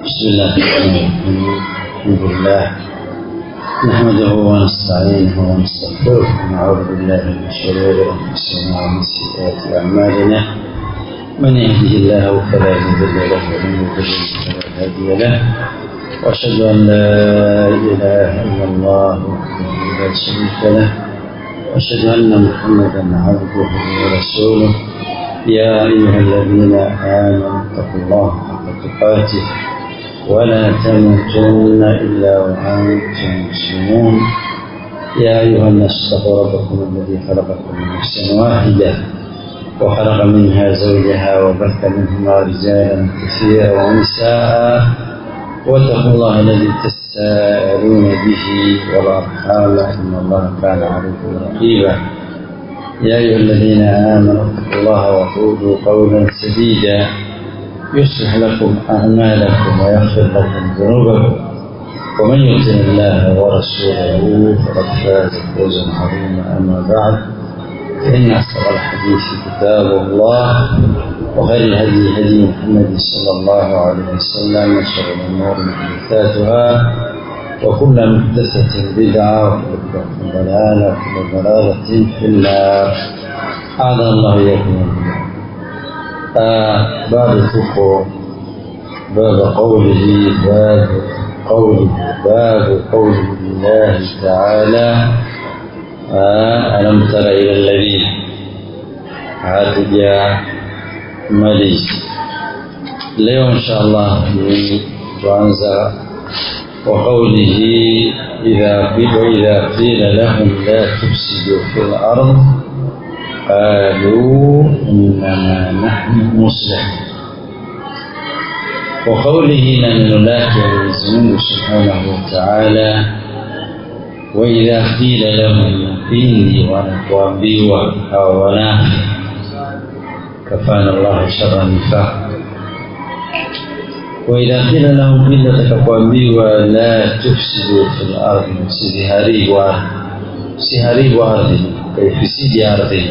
بسم الله الرحمن الرحيم الحمد لله نحمده ونستعينه ونستغفره ونعوذ بالله من شرور انفسنا ومن سيئات اعمالنا من يهده الله فلا مضل له ومن يضلل فلا هادي له واشهد ان لا اله الا الله وحده لا شريك له واشهد ان محمدا عبده ورسوله يا ايها الذين امنوا اتقوا الله حق تقاته ولا تموتن إلا وأنتم مسلمون يا أيها الناس اتقوا ربكم الذي خلقكم من نفس واحدة وخلق منها زوجها وبث منهما رجالا كثيرا ونساء واتقوا الله الذي تساءلون به والأرحام إن الله كان عليكم رقيبا يا أيها الذين آمنوا اتقوا الله وقولوا قولا سديدا يصلح لكم أعمالكم ويغفر لكم ذنوبكم ومن يطع الله ورسوله فقد فاز فوزا عظيما أما بعد فإن أصدق الحديث كتاب الله وخير الهدي هدي محمد صلى الله عليه وسلم وشر الأمور محدثاتها وكل محدثة بدعة وكل ضلالة وكل ضلالة في النار أعاذنا الله إياكم من باب tuko باب قوله باب قوله باب قوله الله تعالى ألم تر إلى الذين hatuja malizi leo insha allah tuanza وقوله إذا وإذا قيل لهم لا تفسدوا في الأرض قالوا إنما نحن مصلحون وقوله نمن لك المزمون سبحانه وتعالى وإذا قيل لهم pindi wanapoambiwa hawa wanafi kafana Allah sharra nifaq وإذا قيل لهم pindi watakapoambiwa la tufsidu fil ardi msiziharibu ardhi msiharibu ardhi kaifisidi ardhi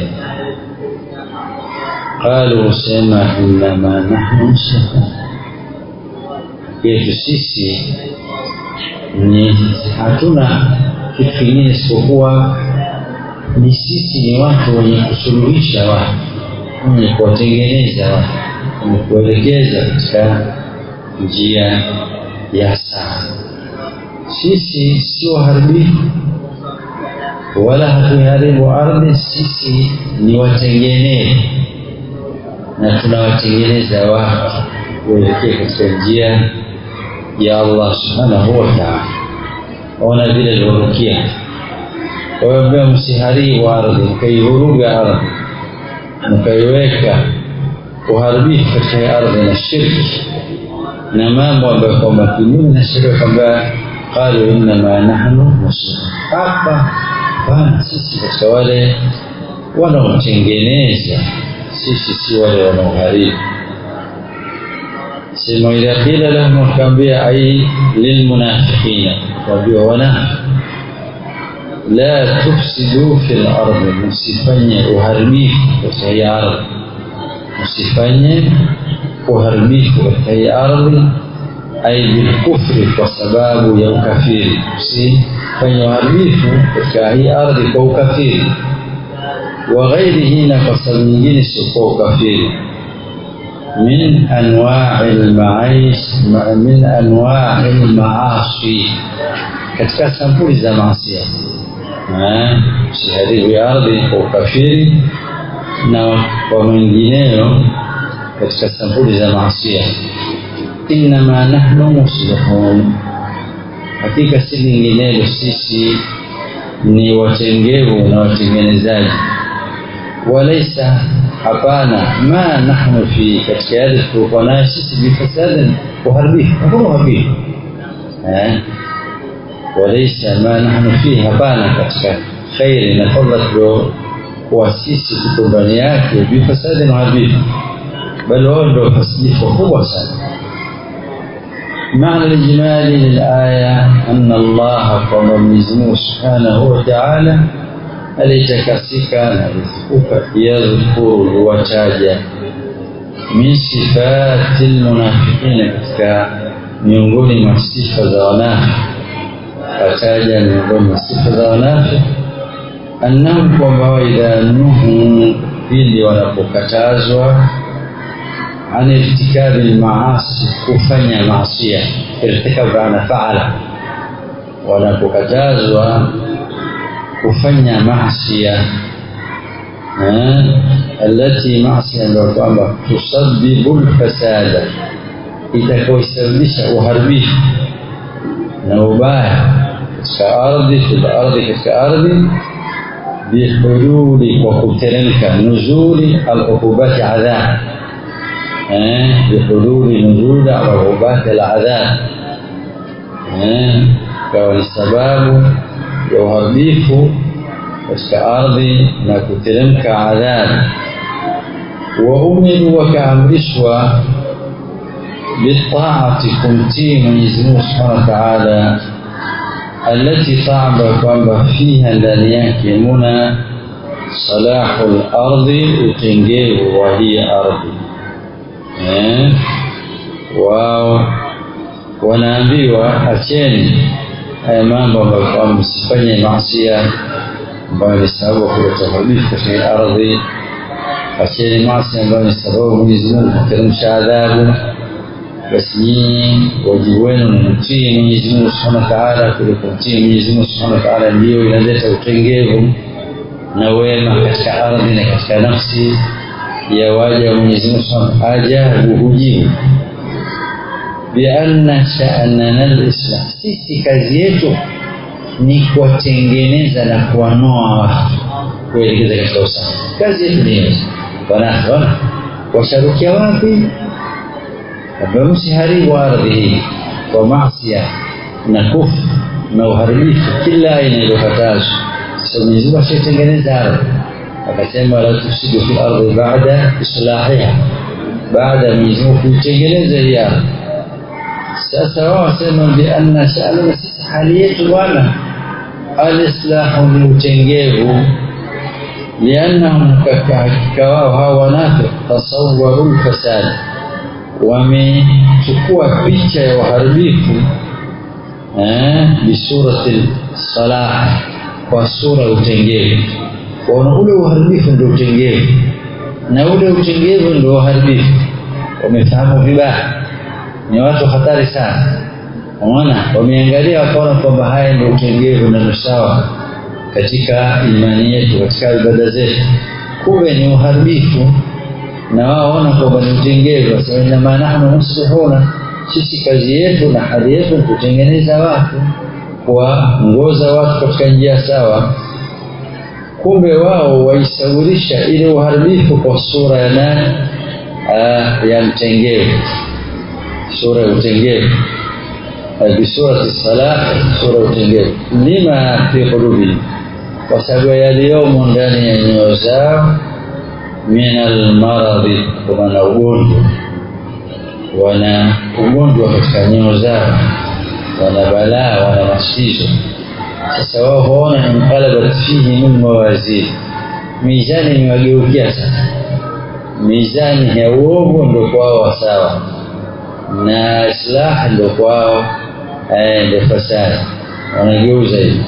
qalu sema innama nahnu muslihun yetu sisi ni hatuna kitu kingine isipokuwa ni sisi ni watu wenye kusuluhisha watu wenye kuwatengeneza watu wenye kuelekeza katika njia ya sawa sisi sio waharibifu wala hatuiharibu ardhi sisi ni watengenezi na tunawatengeneza watu kuelekea katika njia ya Allah subhanahu wa ta'ala ona vile alivyorukia waambia msiharibu ardhi mkaivuruga ardhi mkaiweka uharibifu katika ardhi na shirki na mambo ambayo kwamba kinyume na sheria kwamba qalu innama nahnu muslimun hapa bana sisi katika wale wanaotengeneza sisi si wale wanaoharibu sema idha qila lahum wakaambia ai lilmunafiqina waambiwa wanafiki la tufsidu fil ardi msifanye uharibifu katika hii ardhi msifanye uharibifu katika hii ardhi ai bilkufri kwa sababu ya ukafiri msifanye uharibifu katika hii ardhi kwa ukafiri wa ghairihi na kwa sababu nyingine siokuwa ukafiri من أنواع المعيش من أنواع المعاصي katika sampuli za maasia usiharibu ya ardhi kwa ukafiri na kwa mengineyo katika sampuli za maasia innama nahnu muslihun hakika si linginelo sisi ni watengevu na watengenezaji walaisa hapana ma nahnu fi katika yale tulikuwa nayo sisi bifasadin uharibifu hakuna uharibifu walaisa ma nahnu fi hapana katika khairi na fadla tuliokuwa sisi tuko ndani yake bifasadin uharibifu bali wao ndio fasilifu kubwa sana معنى الإجمالي للآية أن الله قام مزمو سبحانه وتعالى alitakasika na alitukuka yadhkuru huwataja min sifati lmunafiqina katika miongoni mwa sifa za wanafi kataja miongoni mwa sifa za wanafi annahum kwamba idha nuhu pindi wanapokatazwa an irtikabi lmaasi kufanya maasia irtikab ana faala wanapokatazwa kufanya maasia alati maasia ambayo kwamba tusabibu lfasada itakaoisababisha uharibifu na ubaya katika ardhi fil ardhi katika ardhi bihululi kwa kuteremka nuzuli alukubati adhab bihululi nuzuli alukubati aladhab kawa ni sababu ya uharibifu katika ardhi na kuteremka adhabu wa umiru wakaamrishwa bitaati kumtii Mwenyezi Mungu Subhanahu wa Ta'ala التي طعم kwamba fiha ndani yake muna salahu lardhi utengevu wa hii ardhi eh? wao wanaambiwa acheni haya mambo ambayo kwamba msifanye maasia ambayo ni sababu ya kuleta uharibifu katika ardhi acheni maasi ambayo ni sababu Mwenyezi Mungu kuteremsha adhabu basi nyinyi wajibu wenu ni mtii Mwenyezi Mungu Subhanahu wa Ta'ala kuliko mtii Mwenyezi Mungu Subhanahu wa Ta'ala ndiyo inaleta utengevu na wema katika ardhi na katika nafsi ya waja wa Mwenyezi Mungu Subhanahu wa Ta'ala ajabu hujibu bianna sha'nana al-islam sisi kazi yetu ni kuwatengeneza na kuwanoa watu kuelekeza katika usawa kazi yetu ni hiyo wanaona washarukia wapi kwamba msiharibu ardhi hii kwa masia na kufu na uharibifu kila aina iliyokatazwa sasa Mwenyezi Mungu ashaitengeneza ardhi akasema la tusidu fil ardi ba'da islahiha baada ya Mwenyezi Mungu kuitengeneza hii ardhi sasa wao wasema bi anna sha'nana sisi hali yetu bwana alislahu ni utengevu liannahum hakika wao hawa wanafiki tasawwaru lfasadi wamechukua picha ya uharibifu eh, bisurati salah kwa sura ya utengevu waona ule uharibifu ndio utengevu na ule utengevu ndio uharibifu wamefahamu vibaya ni watu hatari sana unaona wameangalia wakaona kwamba haya ndio utengevu na nusawa katika imani yetu katika ibada zetu kumbe ni uharibifu na wao waona kwamba ni utengevu wasema inama nahnu muslihuna sisi kazi yetu na hali yetu ni kutengeneza watu kuwaongoza watu katika njia sawa kumbe wao waisawirisha ile uharibifu kwa sura ya nani ya mtengevu sura ya utengevu bisurati salah sura ya utengevu lima fi qulubihim kwa sababu yaliyomo ndani ya nyoyo zao min almaradhi wana ugonjwa wana ugonjwa katika nyoyo zao wana balaa wana matatizo sasa wao huona inqalabat fihi min mawazin mizani imewageukia sasa mizani ya uovu ndio kwao sawa na islah ndio kwao ndio fasadi wanageuza hivi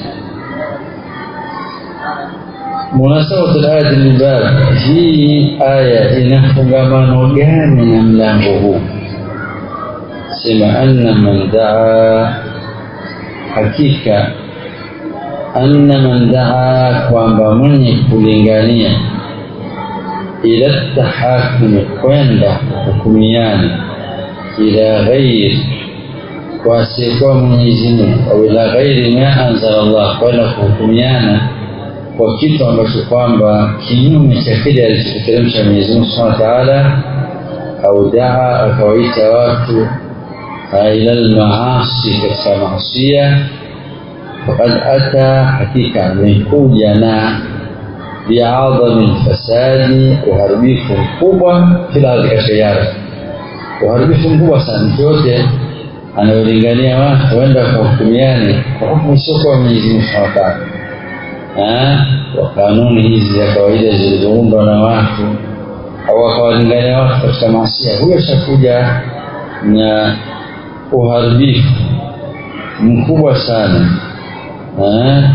munasabatu alayati lilbab hii aya ina fungamano gani na mlango huu sema anna man daa hakika anna man daa kwamba mwenye kulingania ila tahakumi kwenda kuhukumiana ila ghairi kwa asiyekuwa Mwenyezi Mungu au ila ghairi ma anzala Allah kwenda kuhukumiana kwa kitu ambacho kwamba kinyume cha kile alichokiteremsha Mwenyezi Mungu Subhanahu wa Ta'ala au daa akawaita watu ila almaasi katika maasia faqad ata hakika amekuja na biadhami lfasadi uharibifu mkubwa fil ardhi katika ardhi uharibifu mkubwa sana mtu yote anayolingania watu waenda kuhukumiane kwa hukumu isiokuwa Mwenyezi Mungu Subhanahu wa Ta'ala wa kanuni hizi za kawaida zilizoundwa na watu au wakawalingania watu katika maasia huyo ashakuja na uharibifu mkubwa sana eh,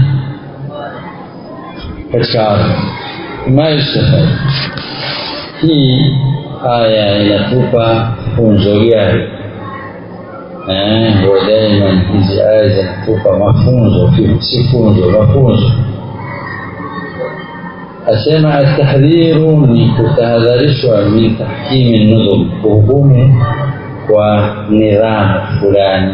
katika ardhi ma yustafad hii aya inatupa funzo gani eh, huwa daima hizi aya zinatupa mafunzo si funzo mafunzo asema atahdhiru ni kutahadharishwa min tahkimi nudhum kuhukumu kwa nidhamu fulani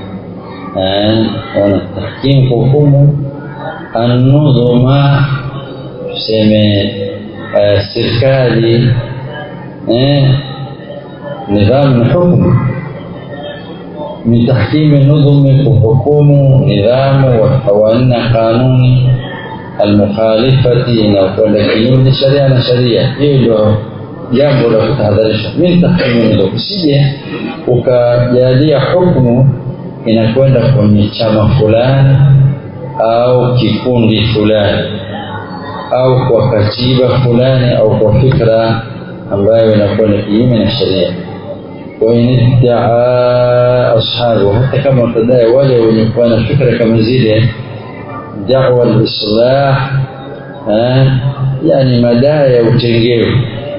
wana tahkimu kuhukumu annudhuma tuseme serikali nidhamu ni hukmu min tahkimi nudhumi kuhukumu nidhamu wa kawaina kanuni almukhalifati inayokwenda kinyume na sharia na sharia hiyo ndio jambo la kutahadharisha min tahkimi nudhum usije ukajalia hukmu inakwenda kwenye chama fulani au kikundi fulani au kwa katiba fulani au kwa fikra ambayo inakwenda kinyume na sheria wainiddaa ashabu hata kama watadai wale wenye kuwa na fikra kama zile dawa lislah yani madai ya utengevu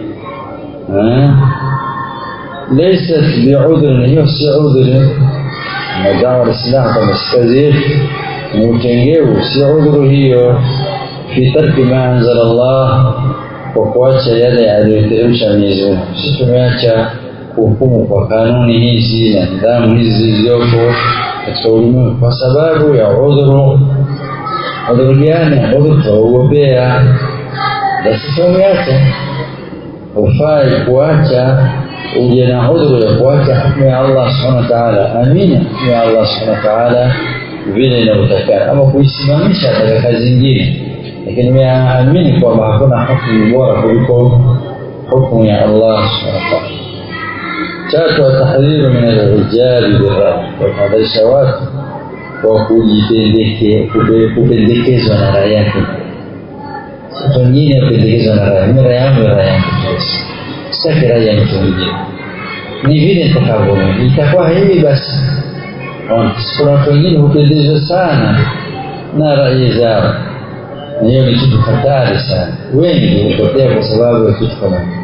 laysat biudhrin hiyo si udhri na dawa lislah kama sikazir ni utengevu si udhuru hiyo fi tarki ma anzala Allah kwa kuacha yale aliyoteremsha Mwenyezi Mungu. Sisi tumeacha kuhukumu kwa kanuni hizi na nidhamu hizi zilizopo katika ulimwengu kwa sababu ya udhuru. Udhuru gani? Udhuru tunaogopea, basi tumeacha. Hufai kuacha uje na udhuru ya kuacha hukumu ya Allah subhanahu wa ta'ala. Amina, hukumu ya Allah subhanahu wa ta'ala vile inavyotakana, ama kuisimamisha katika kazi zingine lakini nimeamini kwamba hakuna hukumu bora kuliko hukumu ya Allah subhanahu wa ta'ala. Tatu, atahdhiru min al-ijari birra, kuwatahadharisha watu kwa kupendekezwa na rai yake. Watu wengine wapendekezwa na rai, mimi rai yangu rai yangu sitaki rai ya mtu mwingine, ni vile nitakavyo mimi, itakuwa hivi basi. Kuna watu wengine hupendezwa sana na rai zao na hiyo ni kitu hatari sana. Wengi hupotea kwa sababu ya kitu kama hicho.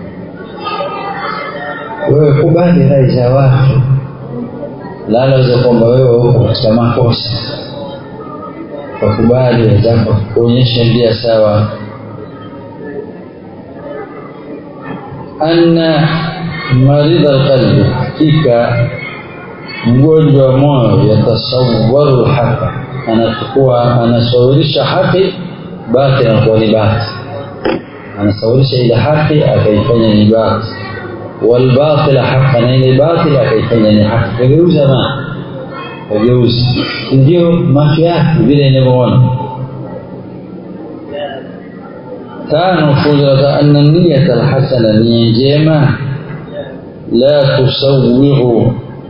Wewe kubali rai za watu, lalaweza kwamba wewe uko katika makosa, wakubali wenzako kuonyesha njia sawa. anna maridha alqalbi, hakika mgonjwa wa moyo yatasawwaru lhaqa, anachukua anasawirisha haki batil anakuwa ni batil anasawirisha ile haki akaifanya ni batil walbatila haqa na ile batil akaifanya ni haki kageuza ma kageuza ndio macho yake vile inavyoona tano funzo anna niyata alhasana nia njema la tusawiru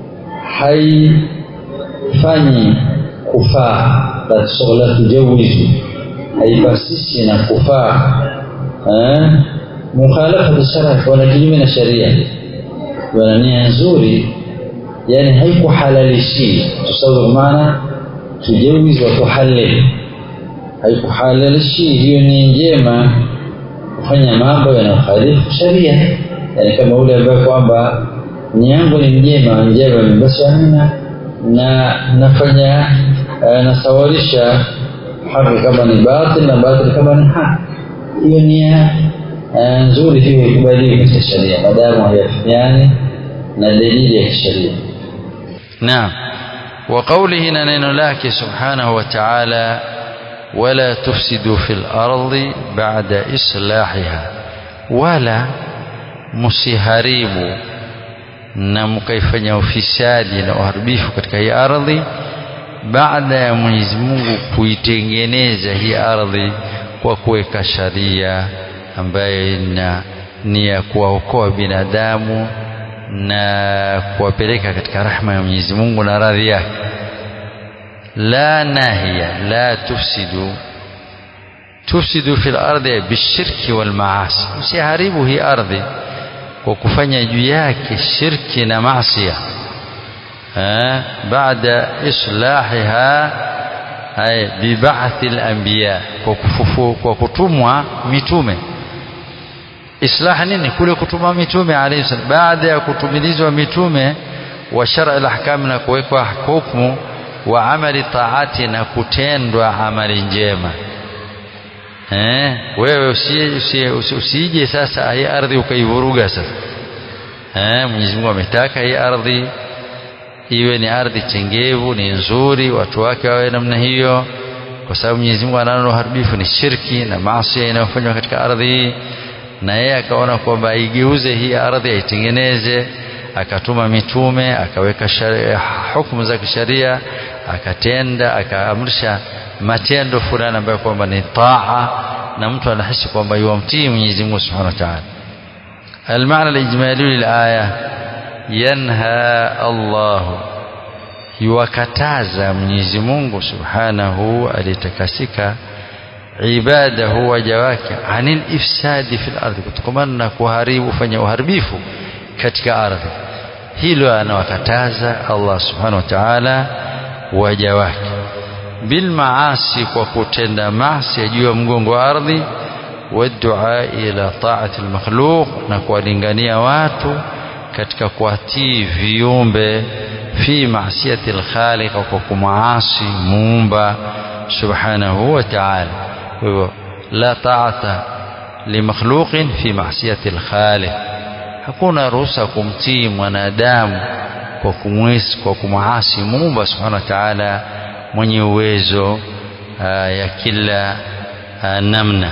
haifanyi kufaa la tujawizu haipasishi na kufaa mukhalafatu shara wana kinyume na sharia wana nia nzuri yani haikuhalalishi tusawir maana tujawiz wa tuhallil haikuhalalishi hiyo ni njema kufanya mambo yanayokhalifu sharia yani kama ule ambaye kwamba nia yangu ni njema njema basi amina na nafanya nasawarisha haki kama ni batil na batil kama ni haki. Hiyo nia nzuri hiyo ikubaliwe katika sharia maadamu hayafikiani na dalili ya kisheria. Naam. Wa qawlihi na neno lake subhanahu wa ta'ala wala tufsidu fil ardi ba'da islahiha, wala musiharibu na mkaifanya ufisadi na uharibifu katika hii ardhi baada ya Mwenyezi Mungu kuitengeneza hii ardhi kwa kuweka sharia ambayo ina ni ya kuwaokoa binadamu na kuwapeleka katika rahma ya Mwenyezi Mungu na radhi yake. La nahiya la tufsidu tufsidu fil ardi bishirki wal maasi, usiharibu hii ardhi kwa kufanya juu yake shirki na maasia baada islahiha ay biba'thi al-anbiya kwa kufufu kwa kutumwa mitume islah nini kule kutuma mitume alayhi salam baada ya kutumilizwa mitume wa shar'a al-ahkam na kuwekwa hukumu wa amali taati na kutendwa amali njema eh wewe usije usije sasa hii ardhi ukaivuruga sasa eh Mwenyezi Mungu ametaka hii ardhi iwe ni ardhi chengevu ni nzuri watu wake wawe namna hiyo kwa sababu Mwenyezi Mungu anaona uharibifu ni shirki na maasi inayofanywa katika ardhi hii na yeye akaona kwamba aigeuze hii ardhi aitengeneze akatuma mitume akaweka hukumu za kisheria akatenda akaamrisha matendo fulani ambayo kwamba ni taa na mtu anahisi kwamba yuamtii Mwenyezi Mungu Subhanahu wa Ta'ala المعنى الإجمالي للآية ينهى الله يوكتازا Mwenyezi Mungu Subhanahu alitakasika ibadahu waja wake anil ifsadi fil ardhi kutokamana na kuharibu fanya uharibifu katika ardhi hilo anawakataza Allah subhanahu wa ta'ala waja wake bil maasi kwa kutenda maasi juu ya mgongo wa ardhi wadua ila taati almakhluq na kuwalingania watu katika kuatii viumbe fi maasiyati alkhaliq kwa kumaasi muumba subhanahu wa ta'ala hivyo la taata limakhluqin fi maasiyati alkhaliq hakuna ruhusa kumtii mwanadamu kwa kumwisi kwa kumwasi muumba subhanahu wa ta'ala mwenye uwezo ya kila namna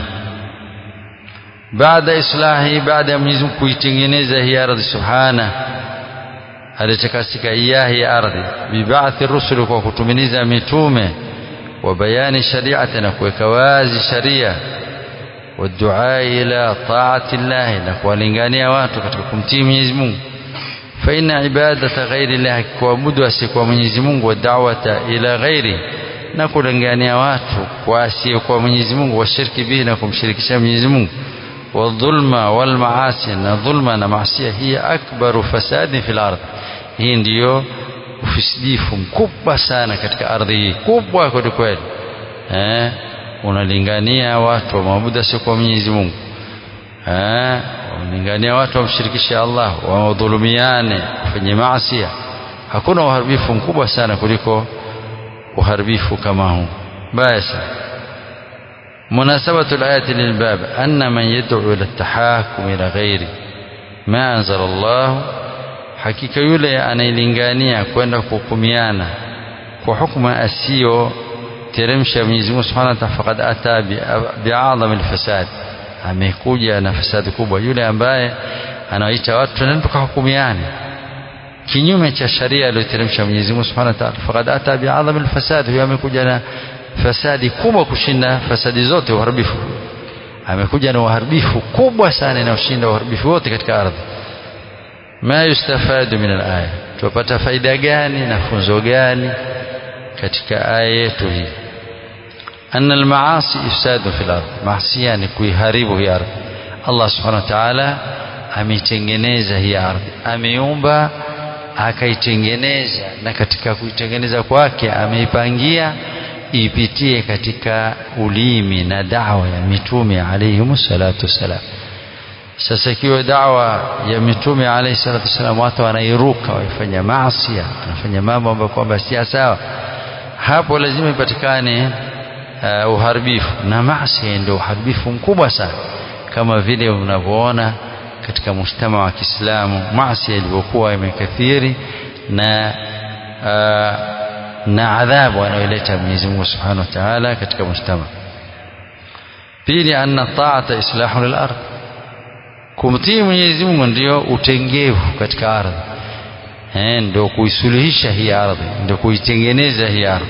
baada islahi baada ya Mwenyezi Mungu kuitengeneza hii ardhi subhana alitakasika iyahi ardhi bibaathi rusuli kwa kutumiliza mitume wa bayani shari'ati na kuweka wazi sharia والدعاء إلى طاعة الله نكوالingania watu katika kumtii Mwenyezi Mungu فإن عبادة غير الله kuabudu asiyekuwa Mwenyezi Mungu wa da'wata ila ghairi na kulingania watu kwa asiyekuwa Mwenyezi Mungu washiriki bihi na kumshirikisha Mwenyezi Mungu والظلم والمعاصي na dhulma na maasi hii akbaru fasadi fil ardh hii ndiyo ufisidifu mkubwa sana katika ardhi hii kubwa kweli kweli eh unalingania watu waabudu asiokuwa Mwenyezi Mungu eh unalingania watu wamshirikishe Allah wadhulumiane kufanya maasi hakuna uharibifu mkubwa sana kuliko uharibifu kama huu basi مناسبة الآية للباب أن من يدعو إلى التحاكم إلى غير ما أنزل الله hakika yule anailingania kwenda kuhukumiana kwa hukma asiyo teremsha Mwenyezi Mungu Subhanahu wa Ta'ala faqad ata bi'adham al-fasad amekuja na fasadi kubwa yule ambaye anawaita watu twendeni tukahukumiane kinyume cha sharia aliyoteremsha Mwenyezi Mungu Subhanahu wa Ta'ala faqad ata bi'adham al-fasad huyo amekuja na fasadi kubwa kushinda fasadi zote uharibifu amekuja na uharibifu kubwa sana inayoshinda uharibifu wote katika ardhi ma yustafadu min al-aya tupata faida gani na funzo gani katika aya yetu hii anna al-maasi ifsadu fil ardh maasiya ni kuiharibu hii ardhi Allah subhanahu wa ta'ala ameitengeneza hii ardhi ameumba akaitengeneza na katika kuitengeneza kwake ameipangia ipitie katika ulimi na dawa ya mitume alayhi salatu wassalam sasa ikiwa dawa ya mitume alayhi salatu wassalam watu wanairuka waifanya maasi wanafanya mambo ambayo kwamba si sawa hapo lazima ipatikane uh, uharibifu na maasi ndio uharibifu mkubwa sana kama vile unavyoona katika mshtama wa Kiislamu maasi ilivyokuwa imekathiri na uh, na adhabu anayoleta Mwenyezi Mungu Subhanahu wa Ta'ala katika mshtama pili anna ta'ata islahu lil ardh kumtii Mwenyezi Mungu ndio utengevu katika ardhi eh ndio kuisuluhisha hii ardhi ndio kuitengeneza hii ardhi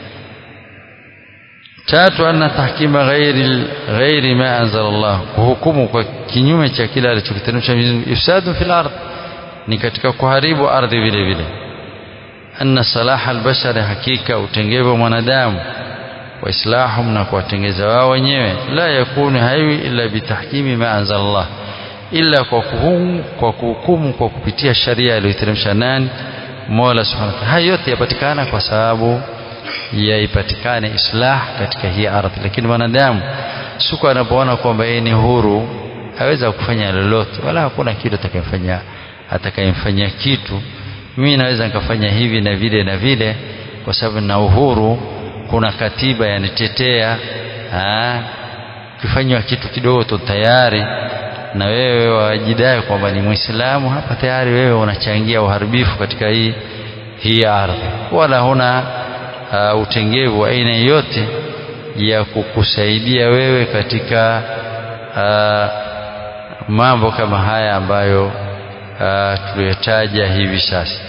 tatu anna tahkima ghairi ghairi ma anzala Allah kuhukumu kwa kinyume cha kile alichokiteremsha Mwenyezi Mungu ifsadu fil ardh ni katika kuharibu ardhi vile vile anna salaha albashari hakika utengevu mwanadamu wa islahum na kuwatengeza wao wenyewe la yakunu haiwi illa bitahkimi ma anzala Allah illa kwa kuhukumu kwa kuhukumu kwa kupitia sharia aliyoteremsha nani Mola subhanahu wa ta'ala. Haya yote yapatikana kwa sababu yaipatikane islah katika hii ardhi, lakini mwanadamu siku anapoona kwamba yeye ni huru aweza kufanya lolote, wala hakuna kitu atakayemfanya atakayemfanyia kitu. Mimi naweza nikafanya hivi na vile na vile, kwa sababu na uhuru, kuna katiba yanitetea. Ukifanywa kitu kidogo tu tayari na wewe wajidai kwamba ni Muislamu, hapa tayari wewe unachangia uharibifu katika hii hii ardhi, wala huna uh, utengevu wa aina yoyote ya kukusaidia wewe katika uh, mambo kama haya ambayo uh, tuliyotaja hivi sasa.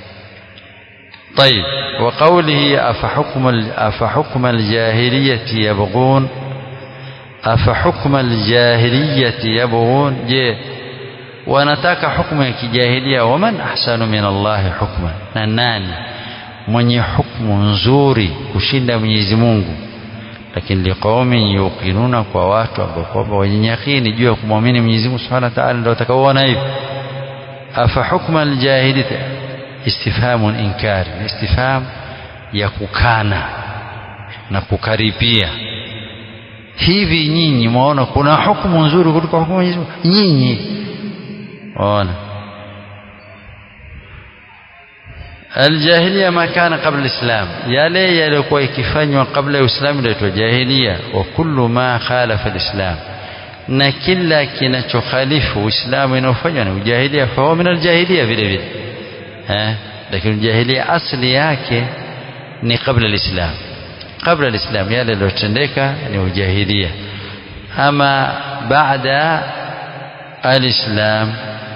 طيب وقوله أفحكم أفحكم الجاهلية يبغون أفحكم الجاهلية يبغون je wanataka hukumu ya kijahilia waman ahsanu min Allahi hukma na nani mwenye hukumu nzuri kushinda Mwenyezi Mungu lakini liqaumin yuqinuna kwa watu ambao kwamba wenye yakini juu ya kumwamini Mwenyezi Mungu Subhanahu wa Ta'ala ndio watakaoona hivi afa hukma aljahiliyya istifhamun inkari istifham ya kukana na kukaripia hivi nyinyi mwaona kuna hukumu nzuri kuliko hukumu Mwenyezi Mungu nyinyi ona الجاهلية ما كان قبل الإسلام yale yaliokuwa ikifanywa kabla ya Uislamu ndio jahiliya wa kullu ma khalafa alislam na kila kinachokhalifu Uislamu inayofanywa ni ujahilia fa huwa min aljahilia vile vile eh lakini jahiliya asli yake ni kabla alislam kabla alislam yale yaliyotendeka ni ujahilia ama baada alislam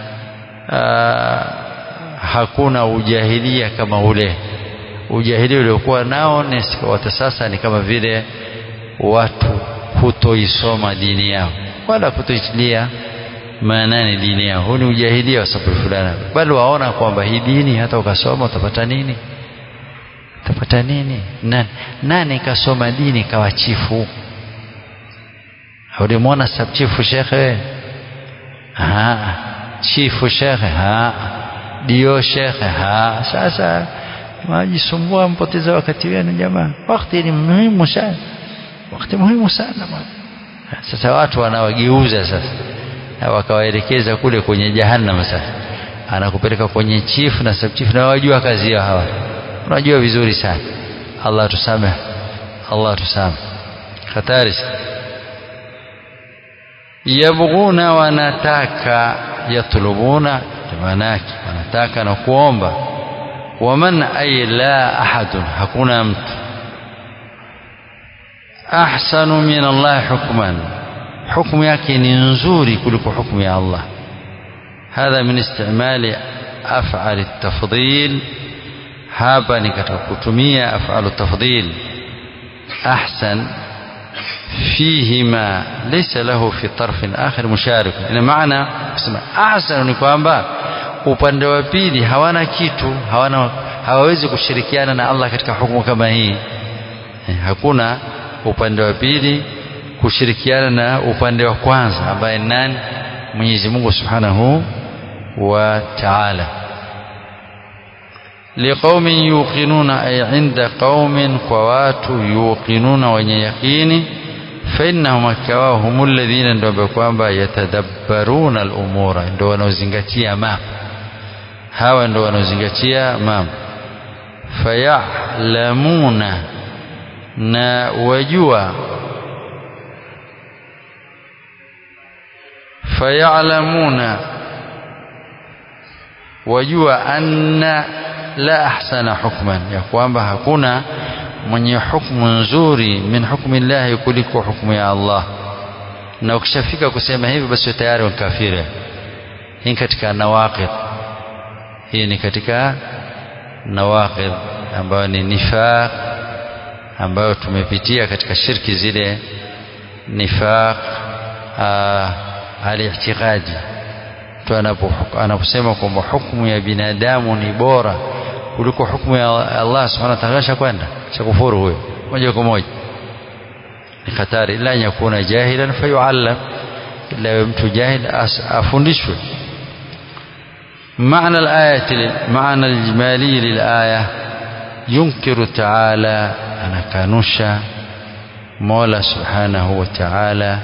hakuna ujahilia kama ule ujahilia uliokuwa nao wata sasa ni kama vile watu kutoisoma dini yao wala kutoitilia maanani dini yao huu ni ujahilia wa sababu fulani bali waona kwamba hii dini hata ukasoma utapata nini utapata nini nani, nani kasoma dini kawa chifu ulimwona sabchifu shekhe chifu shekhe dio shekhe ha sasa majisumbua mpoteza wakati wenu jamaa wakati ni muhimu sana wakati muhimu sana bwana sasa watu wanawageuza sasa wakawaelekeza kule kwenye jahannam sasa anakupeleka kwenye chifu na subchifu na wajua kazi yao hawa unajua vizuri sana Allah tusamehe Allah tusamehe hatari yabghuna wanataka yatlubuna maanake wanataka na kuomba waman ay la ahadun hakuna mtu ahsanu min Allah hukman hukumu yake ni nzuri kuliko hukumu ya Allah hadha min istimali af'al at-tafdhil hapa ni katika kutumia af'al at-tafdhil ahsan فيهما ليس له في طرف آخر مشارك ina maana kusema ahsan ni kwamba upande wa pili hawana kitu hawana hawawezi kushirikiana na Allah katika hukumu kama hii hakuna upande wa pili kushirikiana na upande wa kwanza ambaye nani Mwenyezi Mungu Subhanahu wa Ta'ala liqaumin yuqinuna ay inda qaumin kwa watu yuqinuna wenye yaqini فإنهم akawa هم الذين ndio kwamba yatadabbaruna al-umura ndio wanaozingatia mambo hawa ndio wanaozingatia mambo fayalamuna na wajua fayalamuna wajua anna la ahsana hukman ya kwamba hakuna mwenye hukumu nzuri min hukmi llahi kuliko hukumu ya Allah na ukishafika kusema hivi basi tayari kafiri hii katika nawaqid hii ni katika nawaqid ambayo ni nifaq ambayo tumepitia katika shirki zile nifaq al-i'tiqadi mtu anaposema kwamba hukumu ya binadamu ni bora kuliko hukumu ya Allah subhanahu wa ta'ala kwenda shakufuru huyo moja kwa moja ni hatari ila yakuna jahilan fayuallam ila mtu jahil afundishwe معنى الآية معنى الإجمالي للآية ينكر تعالى أنا كانوشا مولى سبحانه وتعالى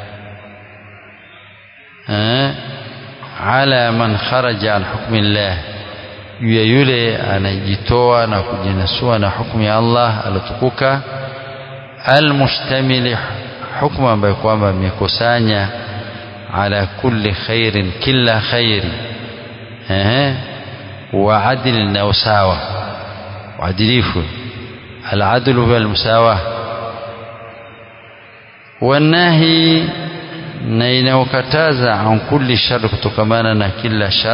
أه على من خرج عن حكم الله ya yule anajitoa na kujinasua na hukumu ya Allah alotukuka almustamili hukumu ambayo kwamba imekusanya ala kulli khairin kila khairi eh wa adli na usawa uadilifu العدل هو المساواة والنهي na inaokataza an kulli shar kutokamana na kila shar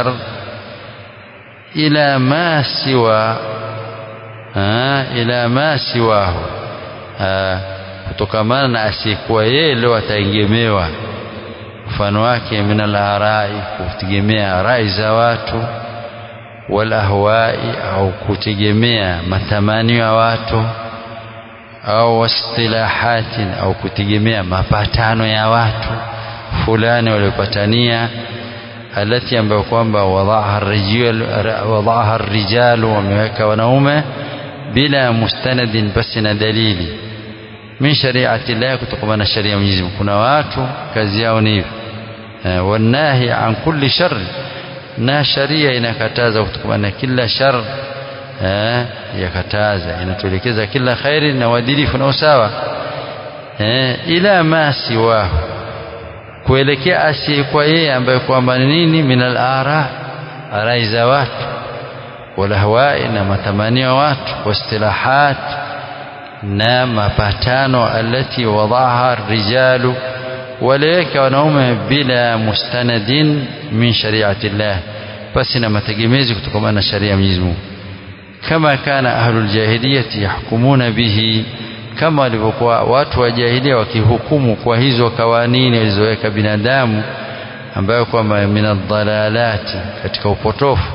ila ma siwa ha, ila ma siwahu kutokamana na asiyekuwa yeye leo ataegemewa mfano wake min alarai kutegemea rai za watu wal ahwai au kutegemea matamanio ya watu au wastilahatin au kutegemea mapatano ya watu fulani waliopatania alati ambayo kwamba wadaaha rijalu wameweka wanaume bila mustanadin basi na dalili min shariati llah kutokana na sharia ya Mwenyezi Mungu kuna watu kazi yao ni hivi wanahi an kulli shar na sharia inakataza kutokana na kila shar eh, yakataza inatuelekeza kila khairi na uadilifu na usawa eh, ila ma siwahu kuelekea asiyekuwa yeye ambaye kwamba nini min al-ara arai za watu walahwai na matamanio ya watu wastilahat na mapatano alati wadaha rijalu waliweka wanaume bila mustanadin min shariati llah basi na mategemezi kutokana na sharia ya Mwenyezi Mungu kama kana ahlul jahiliyati yahkumuna bihi kama walivyokuwa watu wa jahilia wakihukumu kwa hizo kawanini walizoweka binadamu ambayo kwamba minadhalalati katika upotofu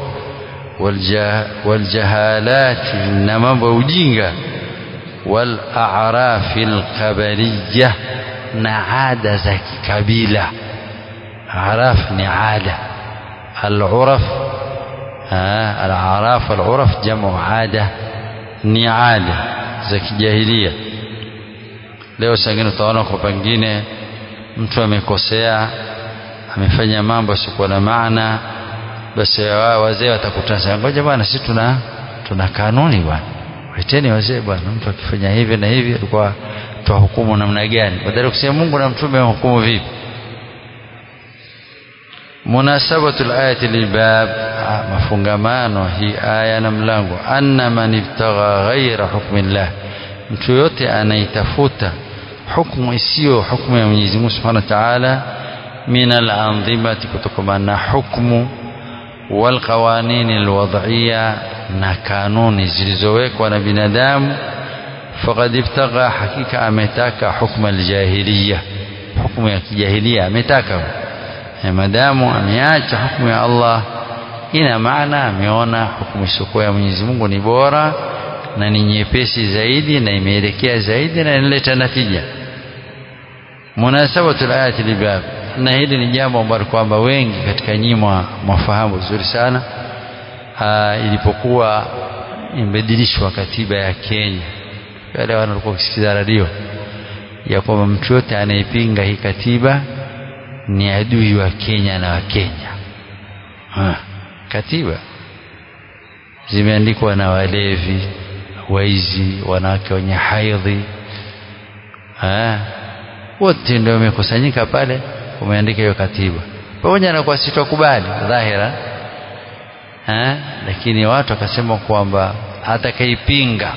waljahalati na mambo ya ujinga walarafi lkabariya na ada za kikabila araf ni ada aluraf alaraf waluraf jamu ada ni ada za kijahilia leo sangine utaona kwa pengine mtu amekosea amefanya mambo yasiyokuwa na maana basi wazee watakutana ngoja bwana sisi tuna tuna kanuni bwana waiteni wazee bwana mtu akifanya hivi na hivi alikuwa tuwahukumu namna gani badala kusema Mungu na mtume wahukumu vipi munasabatu alayati lilbab mafungamano hii aya na mlango anna man ibtagha ghaira hukmi llah mtu yote anaitafuta hukumu isiyo hukumu ya Mwenyezi Mungu Subhanahu wa Ta'ala min al-anzimati kutokana na hukumu wal qawanin al-wad'iyya na kanuni zilizowekwa na binadamu faqad ibtagha hakika ametaka hukma al-jahiliya hukumu ya kijahilia ametaka madamu ameacha hukumu ya Allah ina maana ameona hukumu isiyokuwa ya Mwenyezi Mungu ni bora na ni nyepesi zaidi na imeelekea zaidi na inaleta natija munasabatu alayati libab na hili ni jambo ambalo kwamba wengi katika nyinyi mwafahamu vizuri sana Aa, ilipokuwa imebadilishwa katiba ya Kenya wale wanaokuwa wakisikiza radio ya kwamba mtu yote anayepinga hii katiba ni adui wa Kenya na wa Kenya ha, katiba zimeandikwa na walevi waizi wanawake wenye haidhi wote ndio wamekusanyika pale umeandika hiyo katiba pamoja na kwa sitokubali dhahira ha? lakini watu wakasema kwamba atakaipinga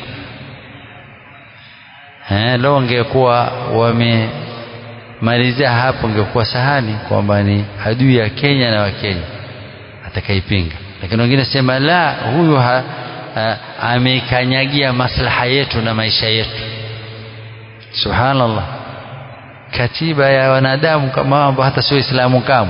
leo ungekuwa wamemalizia hapo ungekuwa sahani kwamba ni adui ya Kenya na Wakenya atakaipinga lakini wengine sema la huyu ha, ha, ameikanyagia maslaha yetu na maisha yetu subhanallah katiba ya wanadamu kama mambo hata sio islamu kama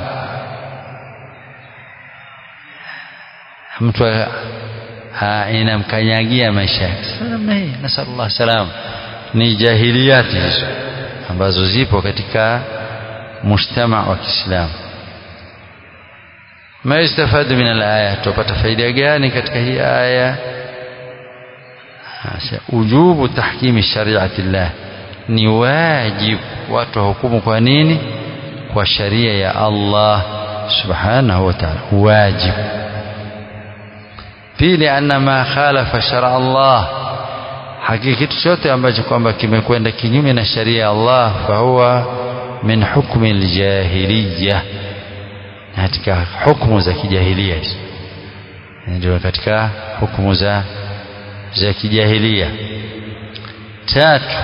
mtu inamkanyagia maisha yake namna hii nasallallahu salam ni jahiliyati hizo ambazo zipo katika mujtama wa Kiislamu ما يستفاد من الآية tupata faida gani katika hii aya ujubu tahkimi shariati llah ni wajibu watu wahukumu kwa nini kwa sharia ya Allah subhanahu wa ta'ala wajibu pili anna ma khalafa shara Allah hakika kitu chote ambacho kwamba kimekwenda kinyume na sharia ya Allah fahuwa min hukmi aljahiliya katika hukumu za kijahilia hizo ndio katika hukumu za za kijahilia tatu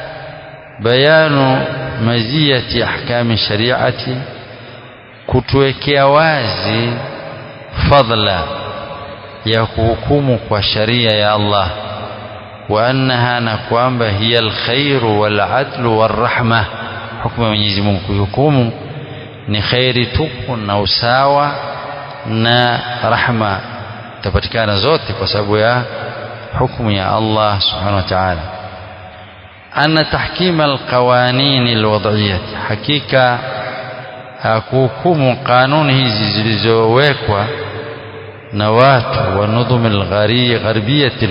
bayanu maziyati ahkami shariati kutuwekea wazi fadla ya kuhukumu kwa sharia ya Allah wa annaha na kwamba hiya alkhairu waladlu warahma hukumu ya Mwenyezi Mungu kuhukumu ni khairi tupu na usawa na rahma tapatikana zote kwa sababu ya hukumu ya Allah subhanahu wa ta'ala anna tahkim alqawanin alwad'iyah hakika kuhukumu kanuni hizi zilizowekwa na watu wa nudhum algharbiyati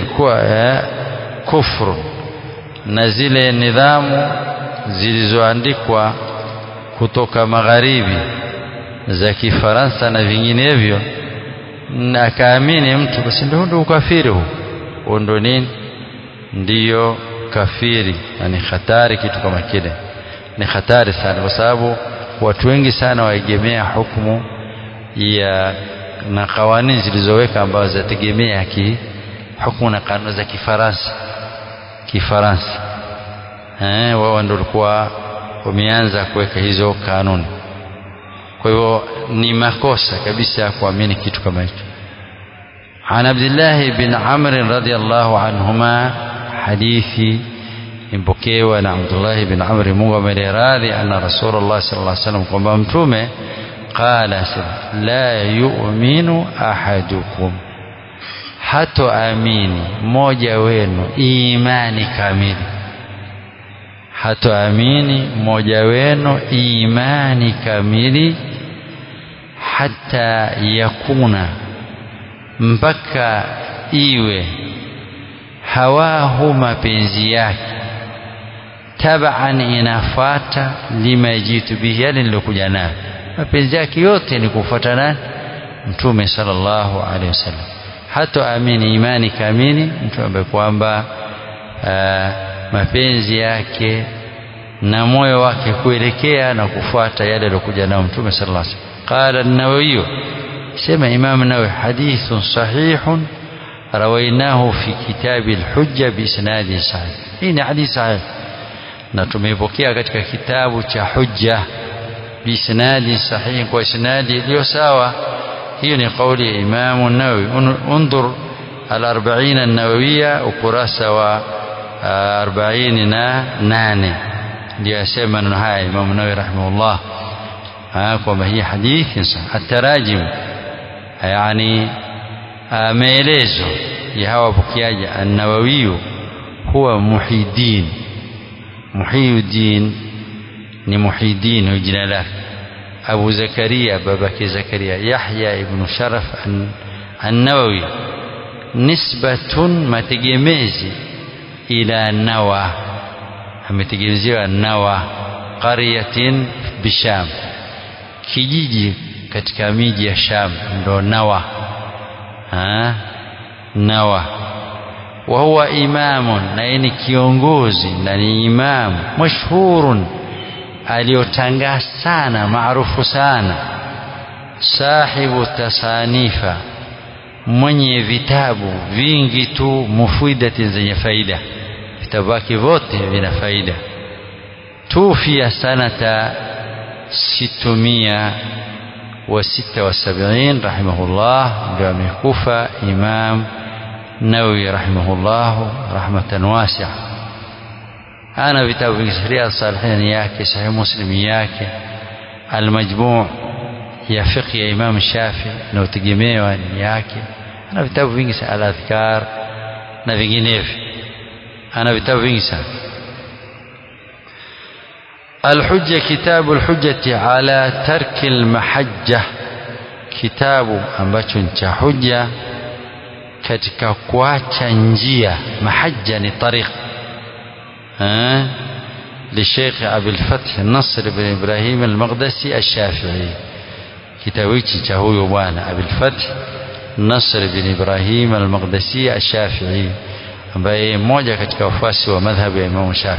kufru na zile nidhamu zilizoandikwa kutoka magharibi za kifaransa na vinginevyo na akaamini mtu basi ndio ndio ukafiri huu huo ndio nini ndiyo kafiri na ni hatari kitu kama kile ni hatari sana kwa sababu watu wengi sana waegemea hukumu ya na kawanini zilizoweka ambazo zinategemea ki hukumu na kanuni za kifaransa kifaransa eh wao ndio walikuwa wameanza kuweka hizo kanuni kwa hivyo ni makosa kabisa kuamini kitu kama hicho عن عبد الله بن عمرو رضي الله عنهما حديثي impokewa na Abdullah bin Amr Mungu ameradhi anna Rasulullah sallallahu alaihi wasallam kwamba mtume qala la yu'minu ahadukum hato amini mmoja wenu imani kamili hato amini mmoja wenu imani kamili hata yakuna mpaka iwe hawahu mapenzi yake taban inafata lima jitu bihi yale nilokuja nayo mapenzi yake yote ni kufuata nani mtume sallallahu alaihi wasallam hata amini imani kamili mtu ambaye kwamba mapenzi yake na moyo wake kuelekea na kufuata yale aliyokuja nayo mtume sallallahu alaihi wasallam qala an-nawawi sema imam nawawi hadithun sahihun رويناه في كتاب الحجة بإسناد صحيح هنا حديث صحيح na tumeipokea katika kitabu cha hujja biisnadi sahihi kwa isnadi iliyo sawa hiyo ni kauli ya Imam Nawawi undur al-40 an-Nawawiyya ukurasa wa 48 ndio yasema neno haya Imam Nawawi rahimahullah kwamba hii hadithi sahih at-tarajim yani maelezo ya hawa wapokeaji an-Nawawi huwa muhidin muhiyuddin ni muhidin jina lake Abu Zakaria babake Zakaria Yahya ibn Sharaf an-Nawawi nisbatun mategemezi ila Nawa ametegemeziwa Nawa qaryatin bisham kijiji katika miji ya Sham ndo Nawa ha? Nawa wa huwa imamun na ni kiongozi na ni imamu mashhurun aliyotangaa sana maarufu sana sahibu tasanifa mwenye vitabu vingi tu mufidati zenye faida vitabu vyake vyote vina faida tufia sanata situmia wa sita wa sabiin rahimahullah ndio amekufa imam nawawi rahimahullah rahmatan wasia ana vitabu vingi riyad salihin yake sahih muslim yake almajmu' ya fiqh ya imam shafi na utegemewa ni yake ana vitabu vingi sana al-adhkar na vinginevyo ana vitabu vingi sana الحجة كتاب الحجة على ترك المحجة kitabu ambacho ni cha hujja katika kuacha njia mahajja ni tariq eh لشيخ أبي الفتح نصر بن إبراهيم المقدسي الشافعي كتابيتي تهوي وانا أبي الفتح نصر بن إبراهيم المقدسي الشافعي ambaye mmoja katika wafuasi wa madhhabu ya Imam Shafi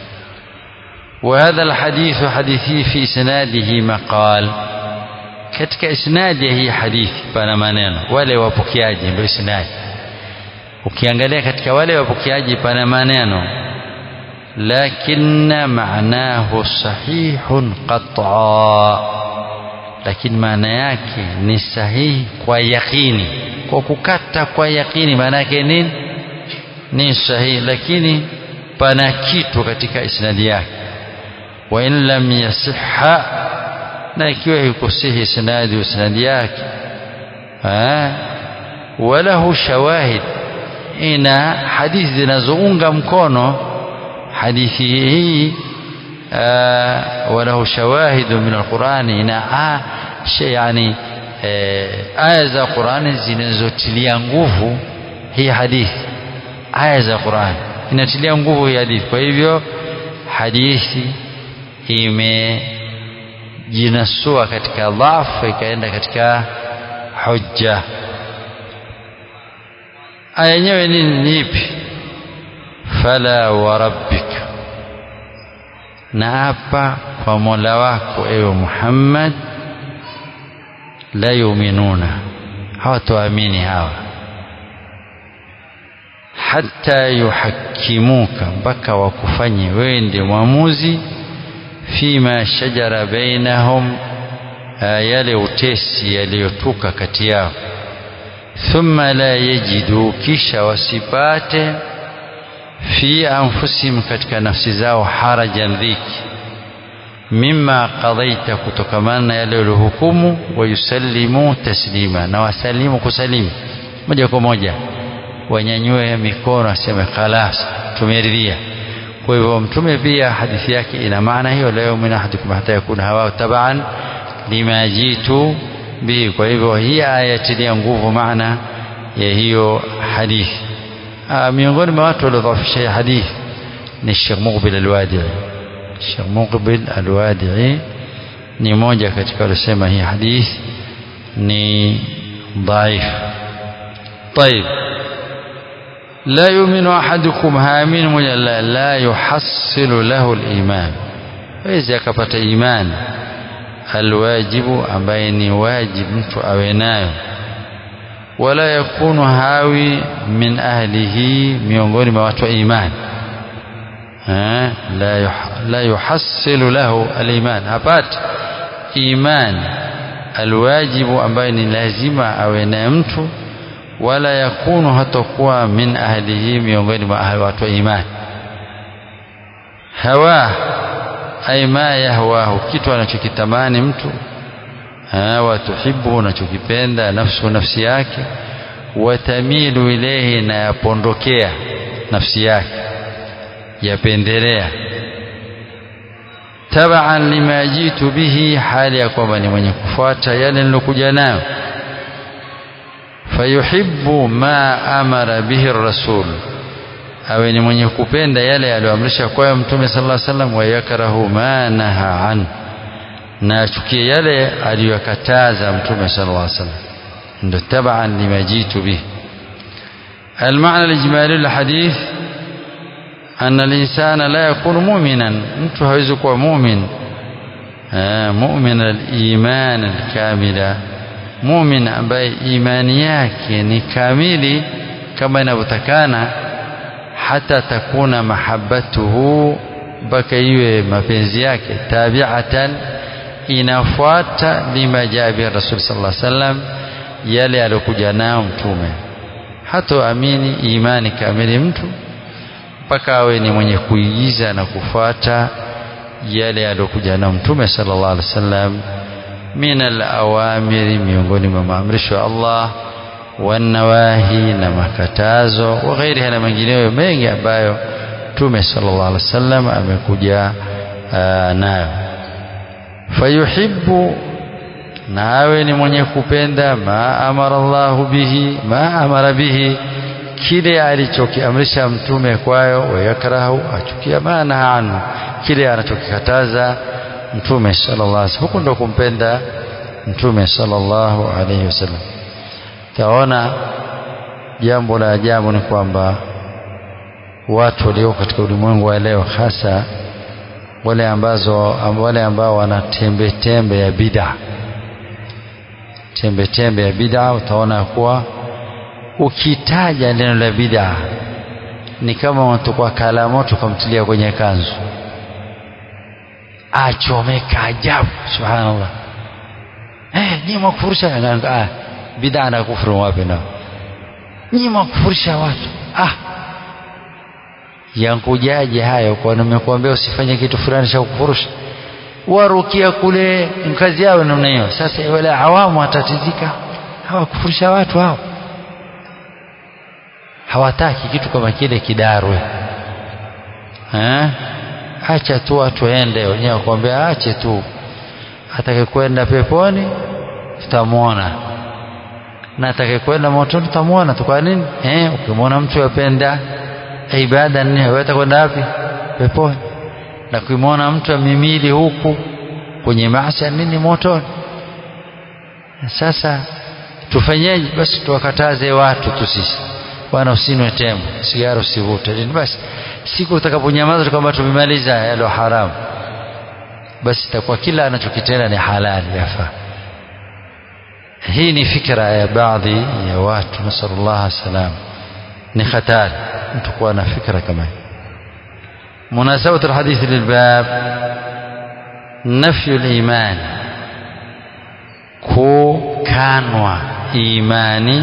وهذا الحديث حديثي في إسناده مقال katika isnadi ya hii hadithi pana maneno wale wapokeaji ndio isnadi ukiangalia katika wale wapokeaji pana maneno lakinna maanahu sahihun qat'a lakini maana yake ni sahihi kwa yakini kwa kukata kwa yakini maana yake nini ni sahihi lakini pana kitu katika isnadi yake wa in lam yasihha na ikiwa ikusihi isnadi isnadi yake walahu shawahid ina hadithi zinazounga mkono hadithi hii walahu shawahidu min alqurani ina yani aya za qurani zinazotilia nguvu hii hadithi aya za qurani inatilia nguvu hii hadithi kwa hivyo hadithi imejinasua katika dhafu ikaenda katika hujja aya yenyewe ni ipi fala wa rabbika na hapa kwa mola wako ewe muhammad la yuminuna hawatoamini hawa hata yuhakimuka mpaka wakufanye wewe ndiye mwamuzi fima shajara bainahum yale utesi yaliyotuka kati yao thumma la yajidu kisha wasipate fi anfusihim katika nafsi zao harajan dhiki mima qadaita kutokamana na yale uliohukumu wayusallimu taslima na wasalimu kusalimu moja kwa moja wanyanyue mikono aseme khalas tumeridhia kwa hivyo mtume pia hadithi yake ina maana hiyo leo min ahadukum hata yakuna hawa taban lima jitu bihi kwa hivyo hii aya tilia nguvu maana ya hiyo hadithi miongoni mwa watu waliodhaifisha hadithi ni Sheikh Muqbil Al-Wadi'i Sheikh Muqbil Al-Wadi'i ni moja katika waliosema hii hadithi ni dhaif طيب لا يؤمن أحدكم هامين موja la, la yuhassilu lahu al-iman hawezi akapata imani alwajibu ambaye ni wajibu mtu awe nayo wala yakunu hawi min ahlihi miongoni mwa watu wa imani la, la yuhassilu lahu aliman hapati imani alwajibu ambaye ni lazima awe naye mtu wala yakunu hatakuwa min ahlihi miongoni mwa ahli watu wa imani hawa ay ma yahwahu kitu anachokitamani mtu watuhibu unachokipenda nafsu nafsi yake watamilu ilehi na yapondokea nafsi yake yapendelea tabaan lima jitu bihi hali ya kwamba ni mwenye kufuata yale nilokuja nayo fayuhibbu ma amara bihi rasul awe ni mwenye kupenda yale aliyoamrisha kwayo mtume sallallahu alaihi wasallam wayakrahu ma naha an na achukie yale aliyokataza mtume sallallahu alaihi wasallam ndio tabaan lima jitu bihi المعنى الإجمالي للحديث أن الإنسان لا يكون مؤمنا mtu hawezi kuwa mu'min mu'min al-iman al-kamila mu'min ambaye imani yake ni kamili kama inavyotakana hata takuna mahabbatuhu mpaka iwe mapenzi yake tabiatan inafuata lima jaa bi rasul sallallahu alaihi wasallam yale aliyokuja nao mtume hatoamini imani kamili mtu mpaka awe ni mwenye kuigiza na kufuata yale aliyokuja nao mtume sallallahu alaihi wasallam min alawamiri miongoni mwa maamrisho ya Allah wanawahi na makatazo wa ghairiha na mengineyo mengi ambayo mtume sallallahu alaihi wasallam amekuja nayo fayuhibbu na awe ni mwenye kupenda ma amara Allahu bihi ma amara bihi kile alichokiamrisha mtume kwayo wayakrahu achukia maana anhu kile anachokikataza mtume sallallahu alaihi wasallam huko ndo kumpenda mtume sallallahu alaihi wasallam taona jambo la ajabu ni kwamba watu walio katika ulimwengu wa leo hasa wale ambazo wale ambao wana tembe tembe ya bid'a tembe tembe ya bid'a utaona kuwa ukitaja neno la bid'a ni kama unatoka kala moto kumtilia kwenye kanzu achomeka ajabu subhanallah eh ni makufurisha ah bid'a na kufuru wapi nao ni makufurisha watu ah yankujaje hayo kwa nimekuambia usifanye kitu fulani cha kufurusha warukia kule kazi yao namna hiyo sasa wale awamu watatizika hawakufurisha watu hao hawataki kitu kama kile kidarwe eh acha tu watu waende wenyewe wakwambia ache tu atakayekwenda peponi tutamwona na atakayekwenda motoni tutamwona tu kwa nini eh ukimwona mtu yapenda ibada nne wewe utakwenda wapi peponi na kumwona mtu amimili huku kwenye maasi nini motoni sasa tufanyeje basi tuwakataze watu tu sisi bwana usinwe tembo sigara usivute basi siku utakaponyamaza kwamba tumemaliza yalo haramu basi itakuwa kila anachokitenda ni halali yafaa hii ni fikra ya baadhi ya watu nasallallahu salam ni hatari mtu kuwa na fikra kama hii مناسبة الحديث للباب نفي الإيمان كو كانوا إيماني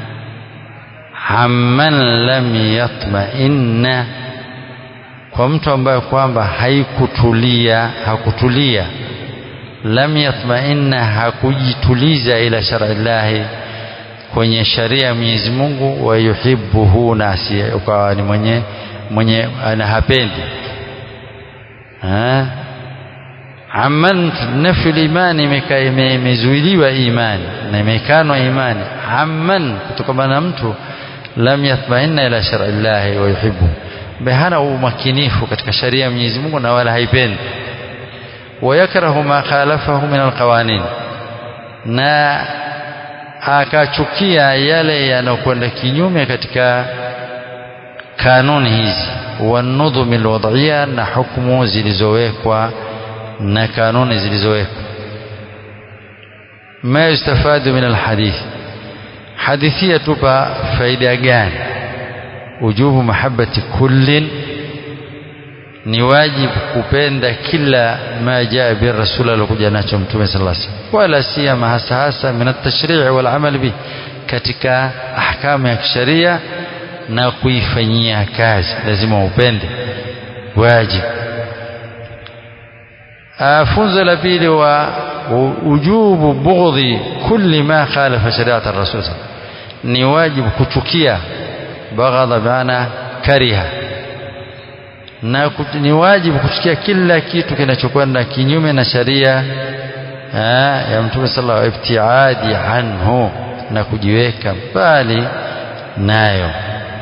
amman lam yatma'inna kwa mtu ambaye kwamba haikutulia hakutulia lam yatma'inna hakujituliza ila shar'i llahi kwenye sharia ya Mwenyezi Mungu wa yuhibbuhu nasi ukawa ni mwenye mwenye anahapendi amman nafyu imani imezuiliwa imani na imekanwa imani amman kutokana na mtu lam yatma'inna ila shar'i llahi wa yuhibbu behana umakinifu katika sharia ya Mwenyezi Mungu na wala haipendi wayakrahu ma khalafahu min alqawanin na akachukia yale yanayokwenda kinyume katika kanuni hizi wanudhumi alwad'iyya na hukumu zilizowekwa na kanuni zilizowekwa ma yustafadu min alhadith hadithi yatupa faida gani ujubu mahabbati kullin ni wajibu kupenda kila ma jaa bi rasul alokuja nacho mtume sallallahu alaihi wasallam wala siyama hasa hasa min at-tashri' wal amal bi katika ahkamu ya kisheria na kuifanyia kazi lazima upende wajibu funzo la pili wa ujubu bughdhi kulli ma khalafa shari'at ar-rasul ni wajibu kuchukia baghadha maana kariha na ni wajibu kuchukia kila kitu kinachokwenda kinyume na sharia ya mtume sallallahu alaihi ibtiadi anhu na kujiweka mbali nayo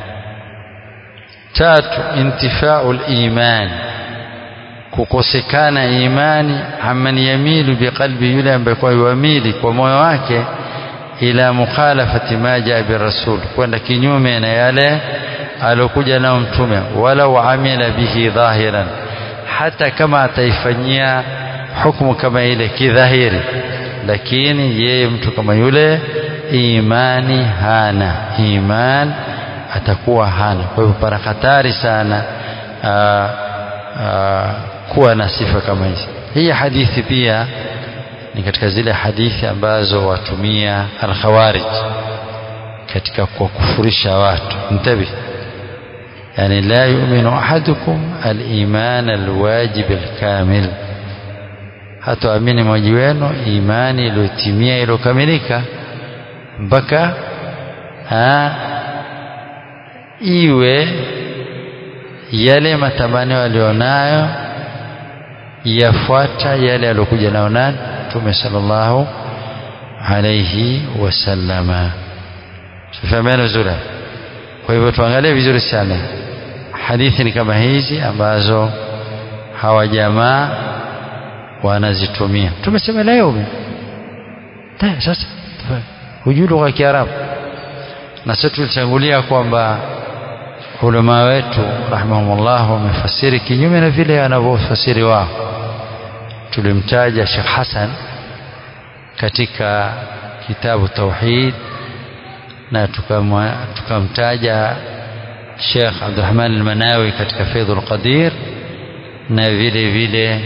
tatu intifau liman kukosekana imani amman yamilu biqalbi yule ambaye kwa yuamili kwa moyo wake ila mukhalafati ma jaa birasul kwenda kinyume na yale alokuja nao mtume walau amila bihi dhahiran hata kama ataifanyia hukumu kama ile kidhahiri lakini yeye mtu kama yule imani hana iman atakuwa hana kwa hivyo pana hatari sana aa, aa, kuwa na sifa kama hizi hii hadithi pia ni katika zile hadithi ambazo watumia alkhawarij katika kuwakufurisha watu mtabi yani la yu'minu ahadukum aliman alwajib alkamil hatoamini mmoja wenu imani iliyotimia iliyokamilika mpaka iwe yale matamanio alionayo yafuata yale aliyokuja nayo nani Mtume sallallahu alayhi wasallama tufahamiana vizuri kwa hivyo tuangalie vizuri sana hadithi ni kama hizi ambazo hawa jamaa wanazitumia tumesema leo sasa hujui lugha ya Kiarabu na sisi tulitangulia kwamba ulama wetu rahimahumullah wamefasiri kinyume na vile wanavyofasiri wao tulimtaja Sheikh Hassan katika kitabu Tauhid na tukamtaja Sheikh Abdurrahman al-Manawi katika Faidhul Qadir na vile vile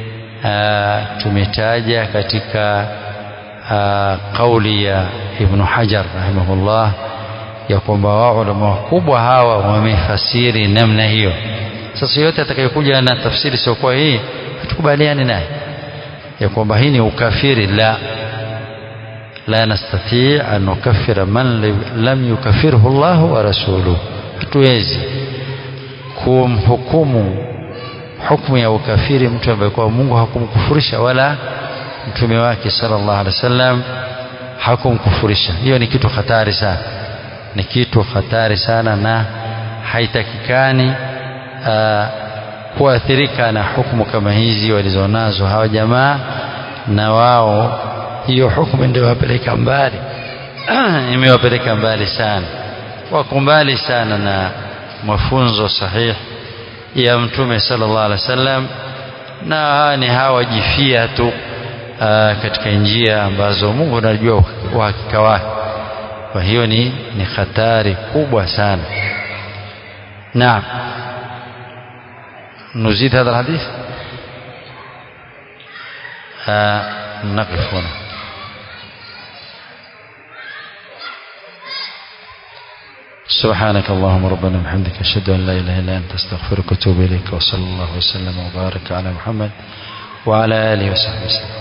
tumetaja katika kauli ya Ibn Hajar rahimahullah ya kwamba wao ulama wakubwa hawa wamefasiri namna hiyo. Sasa yote atakayokuja na tafsiri siokuwa hii hatukubaliani naye ya kwamba hii ni ukafiri. La, la nastati an nukaffira man lam yukafirhu Allahu wa rasuluhu, hatuwezi kumhukumu hukumu ya ukafiri mtu ambaye kwa Mungu hakumkufurisha wala mtume wake sallallahu alaihi wasallam hakumkufurisha. Hiyo ni kitu hatari sana, ni kitu hatari sana, na haitakikani uh, kuathirika na hukumu kama hizi walizonazo hawa jamaa, na wao hiyo hukumu ndio wapeleka mbali imewapeleka mbali sana, wako mbali sana na mafunzo sahihi ya mtume sallallahu alaihi wasallam, na ni hawajifia tu Aa, katika njia ambazo Mungu anajua uhakika wake. Kwa hiyo ni, ni hatari kubwa sana. Naam, nuzid hadha alhadith نقف هنا سبحانك اللهم ربنا وبحمدك أشهد أن لا إله إلا أنت أستغفرك وأتوب إليك وصلى الله وسلم وبارك على محمد وعلى آله وصحبه وسلم